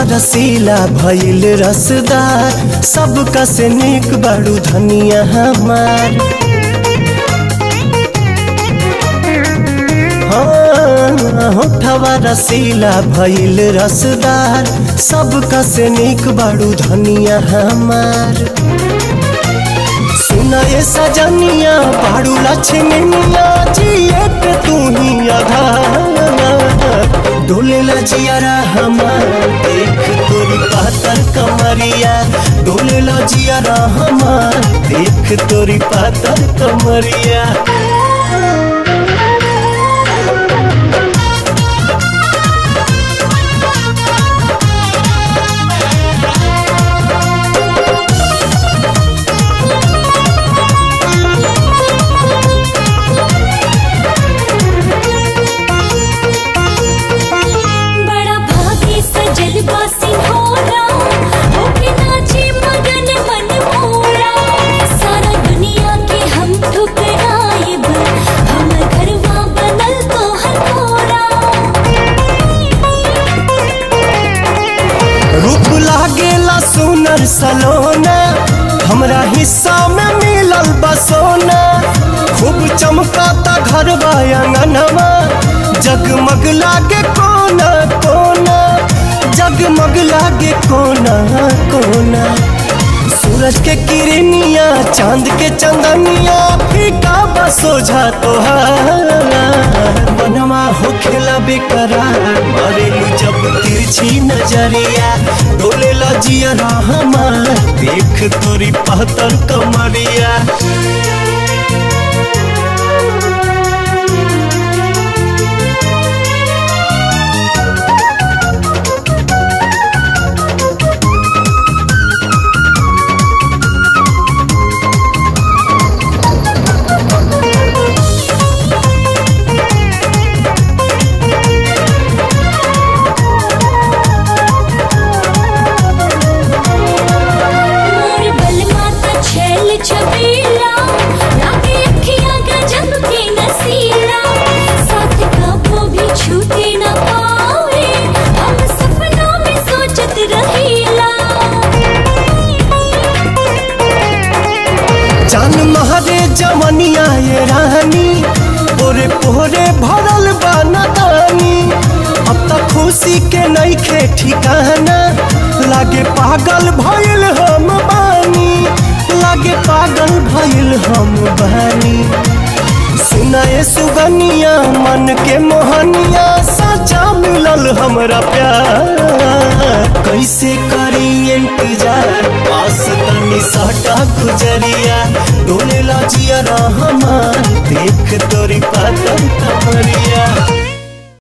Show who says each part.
Speaker 1: रसीला भइल रसदार सबका से निक बड़ू धनिया हमार हाँ, होठवा रसीला भइल रसदार सबका से निक बड़ू धनिया हमार सुना ये सजनिया बाड़ू लक्ष्मनिया जिए पे तू ही आधार डोले लजियारा हमार देख तोरी पातर कमरिया डोले लजियारा हमार देख तोरी पातर कमरिया
Speaker 2: बड़ा भागी सजल बासी होरा होके नाचे मगन मन मोरा सारा दुनिया के हम ठुकराइब हमर घरवा बनल तोहर कोरा
Speaker 1: रूप लागेला सुनर सलोना हमरा हिस्सा में मिलल बसोना खूब चमकाता घर अंगनवा जगमग लागे कोना कोना जगमग लागे कोना कोना सूरज के किरनिया चांद के चंदनिया फीका बसोझा तोहार बनवा होखेला बेकरार मरेलू जब तिरछी नजरिया डोले लजिया हमार देख तोरी पहतर कमरिया
Speaker 2: मोर बलमा त छैल छबीला लागे अखियां गजब के नसीला साथ कबो भी छूटे न पावे हम सपनों में सोचत रहीला
Speaker 1: जान महरे जमनिया ये रानी पोरे पोरे भरल बानी अब तक खुशी के नईखे ठिकाना लागे पागल भइल हम बानी लागे पागल भइल हम बानी सुनाए सुगनिया मन के मोहनिया सचा मिलल हमरा प्यार कैसे करी इंतजार पास तनी सटा गुजरिया डोले लजिया हमार देख तोरी पातर कमरिया